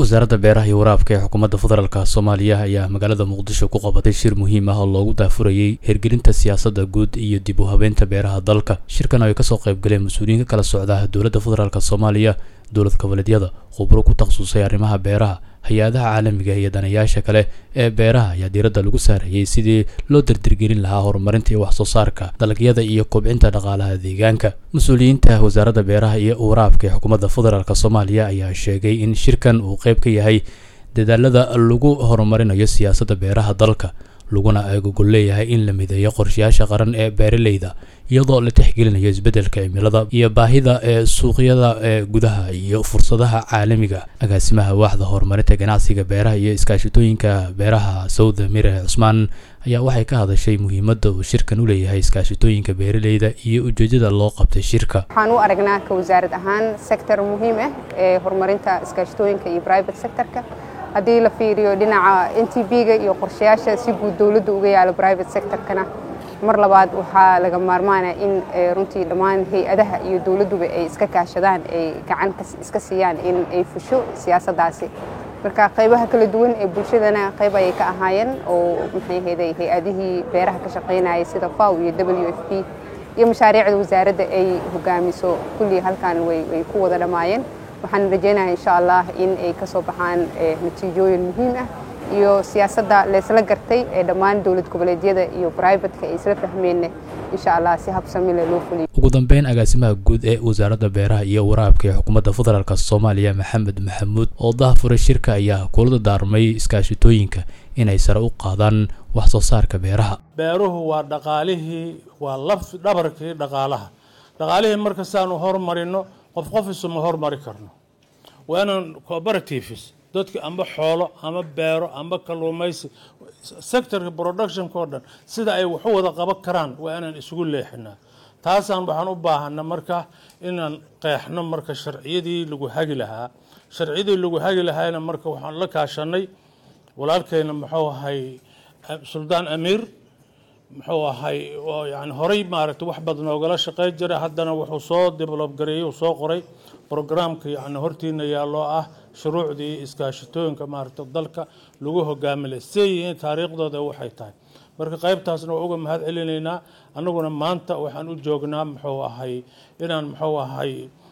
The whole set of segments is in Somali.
wasaaradda beeraha iyo waraabka ee xukuumadda federaalk soomaaliya ayaa magaalada muqdisho ku qabatay shir muhiim ah oo loogu daafurayey hirgelinta siyaasadda guud iyo dib u habeynta beeraha dalka shirkan ay kasoo qayb galeen mas-uuliyiin ka kala socda dowladda federaalk soomaaliya dowlad goboleedyada khubro ku takhasusay arrimaha beeraha hay-adaha caalamiga iyo danayaasha kale ee beeraha ayaa diiradda lagu saarayey sidii loo dardirgelin lahaa horumarinta iyo wax soo saarka dalagyada iyo kobcinta dhaqaalaha deegaanka mas-uuliyiinta wasaaradda beeraha iyo waraabka ee xukuumadda federaalk soomaaliya ayaa sheegay in shirkan uu qayb ka yahay dadaalada lagu horumarinayo siyaasadda beeraha dalka laguna agogol leeyahay in la mideeyo qorshayaasha qaran ee beeraleyda iyadoo la tixgelinayo isbeddelka cimilada iyo baahida ee suuqyada ee gudaha iyo fursadaha caalamiga agaasimaha waaxda horumarinta ganacsiga beeraha iyo iskaashatooyinka beeraha sawda mire cusmaan ayaa waxay ka hadashay muhiimadda uu shirkan u leeyahay iskaashatooyinka beeraleyda iyo ujeedada loo qabtay shirka waxaan u aragnaa ka wasaarad ahaan sector muhiim ah ee horumarinta iskaashatooyinka iyo private sectorka haddii la fiiriyo dhinaca n t b-ga iyo qorshayaasha si guud dowladda uga yaalo private sectorkana mar labaad waxaa laga maarmaana in runtii dhammaan hay-adaha iyo dowladduba ay iska kaashadaan ay gacan iska siiyaan in ay fusho siyaasaddaasi marka qaybaha kala duwan ee bulshadana qayb ayay ka ahaayeen oo maxay ahayday hay-adihii beeraha ka shaqaynayay sida faw iyo w f p iyo mashaariicda wasaaradda ay hogaamiso kullii halkan way ku wada dhammaayeen waxaan rajaynayaa insha allah in ay ka soo baxaan natiijooyin muhiim ah iyo siyaasadda laysla gartay ee dhammaan dowlad goboleedyada iyo brivatka ay isla fahmeenna insha allah si habsamile loo fuliyo ugu dambeyn agaasimaha guud ee wasaaradda beeraha iyo waraabka ee xukuumadda federaalk soomaaliya maxamed maxamuud oo dahafuray shirka ayaa kula daarmay iskaashatooyinka inay sare u qaadaan wax soo saarka beeraha beeruhu waa dhaqaalihii waa laf dhabarkii dhaqaalaha dhaqaalihii marka saanu hormarino qof qof isuma hormari karno waa inaan cooperatives dadka amba xoolo ama beero amba kalluumaysi sectorka productionka oo dhan sida ay waxu wada qaban karaan waa inaan isugu leexinaa taasaan waxaan u baahana marka inaan qeexno marka sharciyadii lagu hagi lahaa sharciyadii lagu hagi lahaayna marka waxaan la kaashanay walaalkeyna muxuu ahay suldaan amiir muxuu ahay yani horey maaragtay wax badan oogala shaqey jira haddana wuxuu soo develob gareeyey uu soo qoray programka yani hortiina yaaloo ah shuruucdii iskaashatooyinka maaragtay dalka lagu hogaaminay siday yihiin taariikhdooda waxay tahay marka qaybtaasna waa uga mahad celinaynaa annaguna maanta waxaan u joognaa muxuu ahay inaan muxuu ahay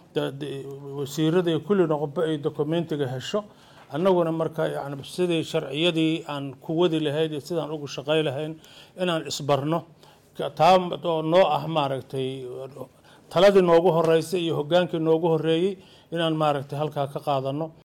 wasiirada iyo kulli noqoba ay documentiga hesho annaguna marka yani sidii sharciyadii aan ku wadi lahayn iyo sidaan ugu shaqay lahayn inaan isbarno taa oo noo ah maaragtay taladii noogu horeysay iyo hogaankii noogu horeeyey inaan maaragtay halkaa ka qaadano